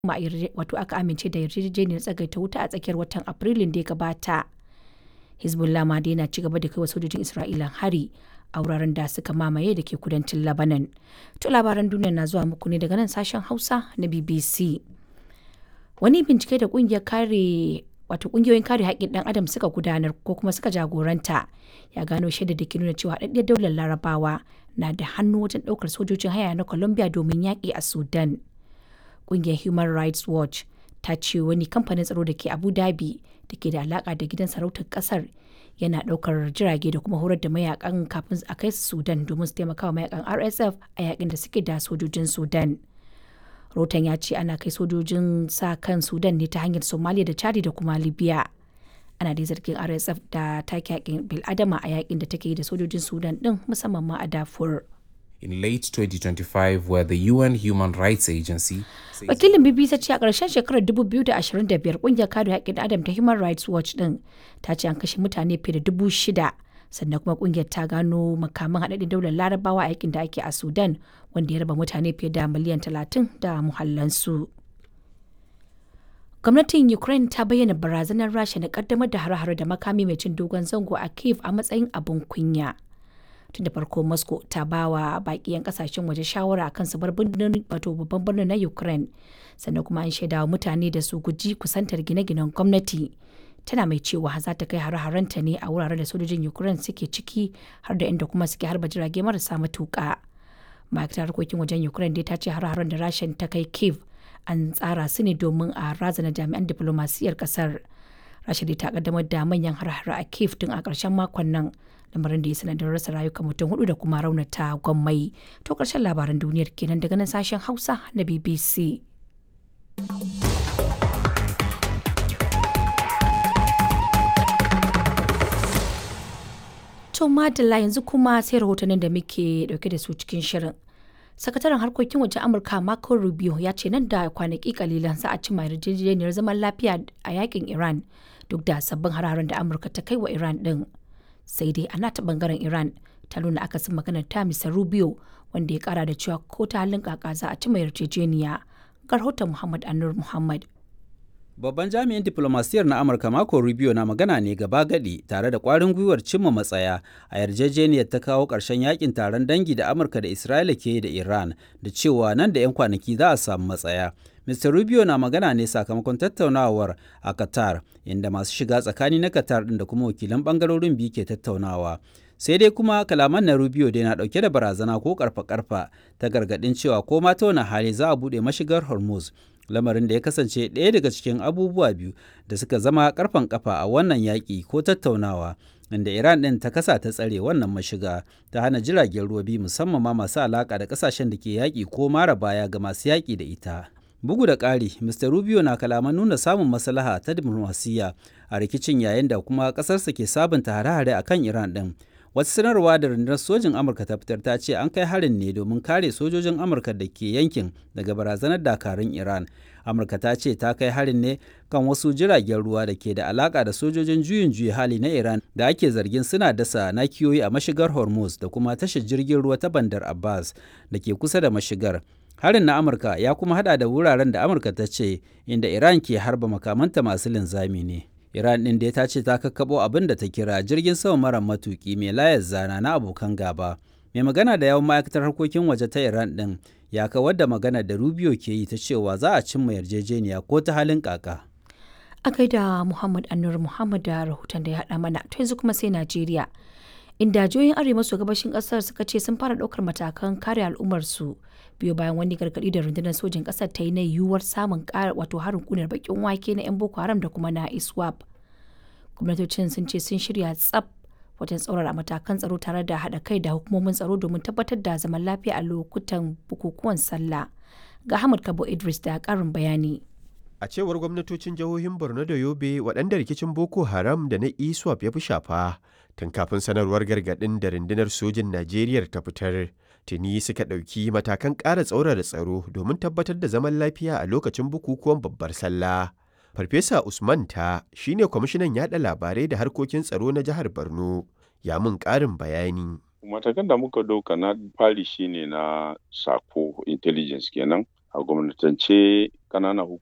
kuma wato aka amince da yarjejeniyar tsagaita wuta a tsakiyar watan Afrilun da ya gabata. Hezbollah ma dai na ci gaba da kai wa sojojin Isra'ila hari a wuraren da suka mamaye da ke kudancin Lebanon. To labaran duniya na zuwa muku ne daga nan sashen Hausa na BBC. Wani bincike da kungiyar kare wato kungiyoyin kare haƙƙin ɗan adam suka gudanar ko kuma suka jagoranta ya gano shaida da ke nuna cewa haɗaɗɗiyar daular larabawa na da hannu wajen ɗaukar sojojin haya na Colombia domin yaƙi a Sudan. Kungiyar Human Rights Watch ta ce wani kamfanin tsaro da ke Abu Dhabi da ke da alaƙa da gidan sarautar ƙasar yana ɗaukar jirage da kuma horar da mayakan kafin a kai su Sudan domin su taimaka wa mayakan RSF a yakin da suke da sojojin Sudan. Rotan ya ce ana kai sojojin sa kan Sudan ne ta hanyar Somalia da Chadi da kuma Libya. Ana dai zargin RSF da take yakin bil'adama a yakin da take yi da sojojin Sudan din musamman ma a Darfur. in late 2025 where the UN Human Rights Agency Wakilin BBC ce a ƙarshen shekarar 2025 ƙungiyar kare haƙƙin Adam ta Human Rights Watch ɗin ta ce an kashe mutane fiye da dubu shida sannan kuma ƙungiyar ta gano makaman haɗaɗɗen daular larabawa a yakin da ake a Sudan wanda ya raba mutane fiye da miliyan 30 da muhallansu. Gwamnatin Ukraine ta bayyana barazanar Rasha na ƙaddamar da hare-hare da makami mai cin dogon zango a Kiev a matsayin abin kunya. tun da farko moscow ta ba wa baki 'yan kasashen waje shawara akan su bar wato babban birnin na ukraine sannan kuma an shaida wa mutane da su guji kusantar gine-ginen gwamnati tana mai cewa za ta kai hare-harenta ne a wuraren da sojojin ukraine suke ciki har da inda kuma suke harba jirage marasa matuka ma'aikatar harkokin wajen ukraine dai ta ce hare-haren da rashin ta kai kiev an tsara su ne domin a razana jami'an diplomasiyyar kasar rasha dai ta kaddamar da manyan hare-hare a kiev tun a ƙarshen makon nan lamarin da ya sanadin rasa rayuka mutum hudu da kuma raunata gwammai to karshen labaran duniyar kenan daga nan sashen hausa na bbc to madalla yanzu kuma sai rahotannin da muke dauke da su cikin shirin sakataren harkokin wajen amurka marco rubio ya ce nan da kwanaki kalilan za a cimma yarjejeniyar zaman lafiya a yakin iran duk da sabbin hararen da amurka ta kai wa iran din sai dai a nata bangaren iran ta nuna akasin maganar ta misa rubio wanda ya kara da cewa ko ta halin kaka za a ci mai yarjejeniya ga rahoton muhammad anur muhammad Babban jami'in diplomasiyar na Amurka Marco Rubio na magana ne gaba gadi tare da kwarin gwiwar cimma matsaya a yarjejeniyar ta kawo ƙarshen yakin taron dangi da Amurka da Isra'ila ke da Iran da cewa nan da 'yan kwanaki za a samu matsaya. Mr. Rubio na magana ne sakamakon tattaunawar a Qatar, inda masu shiga tsakani na Qatar ɗin da kuma wakilan ɓangarorin biyu ke tattaunawa. Sai dai kuma kalaman na Rubio dai na ɗauke da barazana ko karfa-karfa ta gargaɗin cewa ko ma ta wani hali za a buɗe mashigar Hormuz. Lamarin da ya kasance ɗaya daga cikin abubuwa biyu da suka zama karfan kafa a wannan yaƙi ko tattaunawa. inda Iran ɗin ta kasa ta tsare wannan mashiga ta hana jiragen ruwa biyu musamman ma masu alaƙa da ƙasashen da ke yaƙi ko mara baya ga masu yaƙi da ita. Bugu da ƙari, Mr. Rubio na kalaman nuna samun maslaha ta diplomasiyya a rikicin yayin da kuma ƙasarsa ke sabunta hare-hare a kan Iran ɗin. Wata sanarwa da rundunar sojin Amurka ta fitar ta ce an kai harin ne domin kare sojojin Amurka da ke yankin daga barazanar dakarun Iran. Amurka ta ce ta kai harin ne kan wasu jiragen ruwa da ke da alaka da sojojin juyin juya hali na Iran da ake zargin suna dasa nakiyoyi a mashigar Hormuz da kuma tashar jirgin ruwa ta Bandar Abbas da ke kusa da mashigar. Harin na Amurka ya kuma hada da wuraren da Amurka ta ce inda Iran ke harba makamanta masu linzami ne. Iran ɗin da ta ce ta kakkaɓo abin da ta kira jirgin sama mara matuƙi mai layar zana na abokan gaba. Mai magana da yawan ma'aikatar harkokin waje ta Iran ɗin ya kawar da magana da Rubio ke yi ta cewa za a cimma yarjejeniya ko ta halin kaka. A kai da Muhammad Anur Muhammad da rahoton da ya haɗa mana to yanzu kuma sai Najeriya. Inda jihohin arewa maso gabashin ƙasar suka ce sun fara ɗaukar matakan kare al'ummarsu biyo bayan wani gargaɗi da rundunar sojin ƙasar ta yi na yiwuwar samun ƙara wato harin ƙunar bakin wake na 'yan boko haram da kuma na iswap gwamnatocin sun ce sun shirya tsaf wajen tsaurara matakan tsaro tare da haɗa kai da hukumomin tsaro domin tabbatar da zaman lafiya a lokutan bukukuwan sallah ga hamad kabo idris da ƙarin bayani a cewar gwamnatocin jihohin borno da yobe waɗanda rikicin boko haram da na iswap ya fi shafa tun kafin sanarwar gargaɗin da rundunar sojin najeriya ta fitar tuni suka ɗauki matakan ƙara tsaurara tsaro domin tabbatar da zaman lafiya a lokacin bukukuwan babbar sallah. Farfesa Usman ta shine kwamishinan yaɗa labarai da harkokin tsaro na jihar Borno ya mun ƙarin bayani. Matakan da muka ɗauka na fari shine na sako intelligence kenan a gwamnatance ƙananan